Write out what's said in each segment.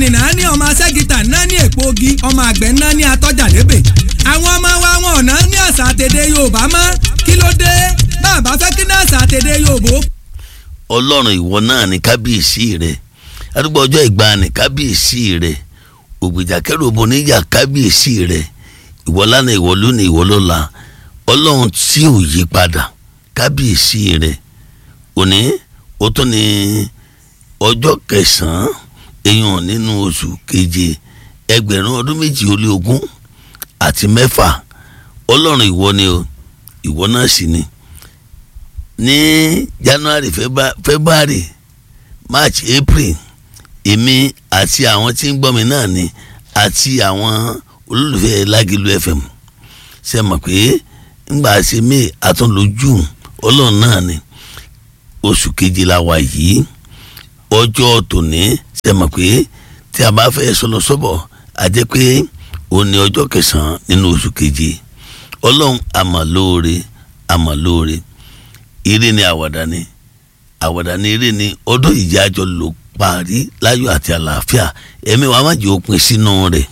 mẹkáníìkì náà ní ọmọ aṣẹ́gìtà náà ní èpo ogi ọmọ àgbẹ̀ náà ní atọ́jà lébè àwọn ọmọ wa wọn ọ̀nà ní àṣà àtẹ̀dẹ̀ yorùbá mọ́ kí ló dé bàbá fẹ́ kí ní àṣà àtẹ̀dẹ̀ yorùbá. ọlọ́run ìwọ náà ní kábíyèsí rẹ àdúgbò ọjọ́ ìgbàanì kábíyèsí rẹ ògbèjà kẹrù òbò níjà kábíyèsí rẹ ìwọ lánàá ìwọ lónìí ìwọ lọ́la ọlọ́run tí ò yí padà kábíyèsí rẹ òní ó tún ní ọjọ́ kẹsàn-án èèyàn nínú oṣù keje ẹgbẹ̀rún ọdún méjì ó lé ogún àti mẹ́fà ọlọ́run ìwọ ni o ìwọ náà sì ni ní january february march april èmi àti àwọn tí ń gbọ́ mi náà ni àti àwọn olólùfẹ́ lágìlú fm ṣe mọ̀ pé ńgbà ṣe may àtúnlò june ọlọ́run náà ni oṣù keje la wà yìí ọjọ́ tòní ṣe mọ̀ pé tí a bá fẹ́ sọlọ sọ́bọ̀ a jẹ́ pé òun ni ọjọ́ kẹsàn-án nínú oṣù keje ọlọ́run àmàlóore àmàlóore eré ni àwàdà ni àwàdà ni eré ni ọdún ìjájọ ló parí láyọ̀ àti àlàáfíà ẹ̀mí wa má jẹ́ òpin sínú rẹ̀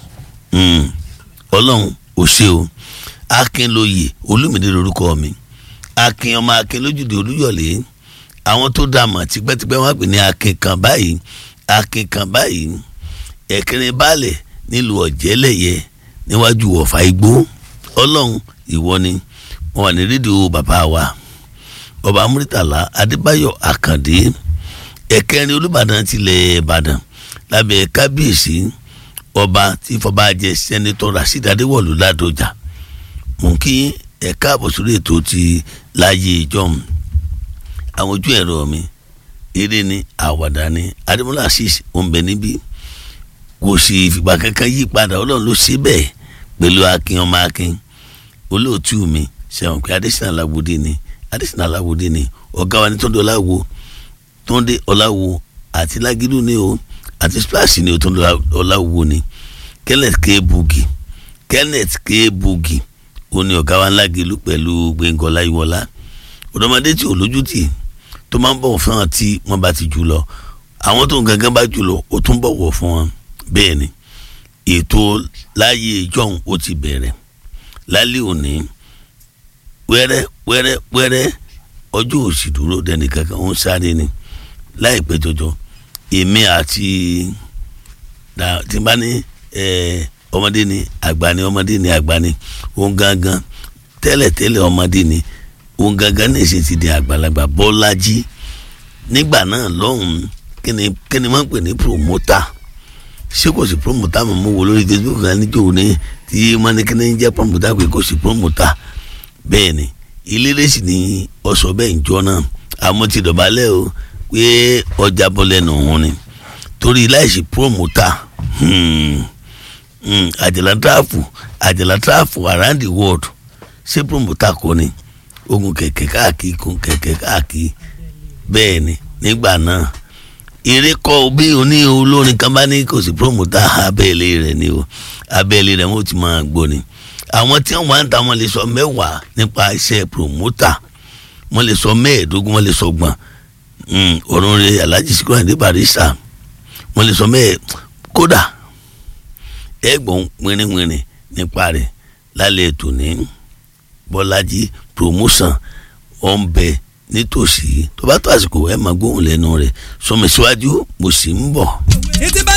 ọlọ́run ò ṣe o akin lóye olúmídé lórúkọ mi akin ọmọ akin lójúde olúyọ̀lé àwọn tó dá mọ̀ tipẹ́tipẹ́ wọ́n pè ní akin kan báyìí akin kan báyìí ẹ̀kẹrin baálẹ̀ nílùú ọ̀jẹ́lẹ̀yẹ níwájú ọ̀fà igbó ọlọ́run ìwọ ni wọn wà ní rédíò bàbá wa ọba muritala adébáyọ̀ àkàndé ẹ̀kẹrin olùbàdàn tilẹ̀ ìbàdàn lábẹ́ kábíyèsí ọba tí fọba jẹ sẹ́nitọ́ rasheed adéwọ̀lú ládọjà mú kí ẹ̀ka àbọ̀sórí ètò ti láàyè ìjọ́m àwọn ojú ẹ̀rọ mi eré ni àwàdà ni adémọlá asís òǹbẹ níbí kò sì fìgbà kankan yí padà ọlọ́run ló ṣe bẹ́ẹ̀ pẹ̀lú akin ọmọ akin olóòtú mi sẹ́wọ̀n pé adésínà aláwòdì ni adésínà aláwòdì ni ọ̀gá wa ní tóńdé ọláwo tóńdé ọláwo àti lágídú ni o àti splash ni o tóńdé ọláwo ni kenneth k bugi kenneth k bugi ó ní ọ̀gá wa ńlágídú pẹ̀lú gbẹ̀ngàn ọláyíwọlá ọ̀dọ́mọdé tí ò lójútì tó máa ń bọ̀wọ̀ fún wọn tí wọ́n bá ti jù lọ àwọn tó ń gangan bá jù lọ ó tún bọ̀wọ̀ fún wọn bẹ́ẹ̀ ni ètò láyé ìjọ́un ó ti bẹ̀rẹ̀ lálẹ́ òní wẹ́rẹ́ wẹ́rẹ́ wẹ́rẹ́ ọjọ́ òsì dúró dẹni kankan ó ń sáré ni láìpẹ́ jọjọ èmi àti tí n bá ní ọmọdé ni àgbà ni ọmọdé ni àgbà ni òun gangan tẹ́lẹ̀tẹ́lẹ̀ ọmọdé ni òun gangan ní ìṣe ti di àgbàlagbà bọ́lájí nígbà náà lọ́hùn-ún kí ni kí ni wọ́n ń pè ní promoter ṣé kò sí promoter mọ̀ mọ́ wo lórí facebook kan níjó ní tí wọ́n ní kí ni jẹ́ promoter pé kò sí promoter bẹ́ẹ̀ ni ìlérí sì ni ọ̀sọ̀ bẹ́ẹ̀ ń jọ náà àmọ́ ti dọ̀bálẹ̀ o pé ọjà bọ́lẹ̀ nù ún ni torí láìsí promoter àjàlá tráfù àjàlá tráfù around the world ṣé promoter kọ́ ni ogun kẹ̀kẹ́ káàkiri kun kẹ̀kẹ́ káàkiri bẹ́ẹ̀ ni nígbà náà eré kọ́ bí oní olórin kan bá ní kò sí promoter abẹ́lé rẹ̀ ni o abẹ́lé rẹ̀ wọ́n ti máa gbọ́ ni àwọn tí wọ́n ń ta wọ́n lè sọ mẹ́wàá nípa iṣẹ́ promoter wọ́n lè sọ mẹ́ẹ̀ẹ́dógún wọ́n lè sọ gbọ̀n ọ̀run rẹ̀ alhaji Sikiru Ayinde Barrister wọ́n lè sọ mẹ́ẹ̀ kódà ẹ̀gbọ́n wìrìwìrì nípa rẹ̀ lálẹ́ ètò ní bọ́lájí promotion ọ̀nbẹ nítòsí tó bá tó àsìkò ẹ̀ máa gbóhùn lẹ́nu rẹ̀ sọmi síwájú mo sì ń bọ̀. ètí bá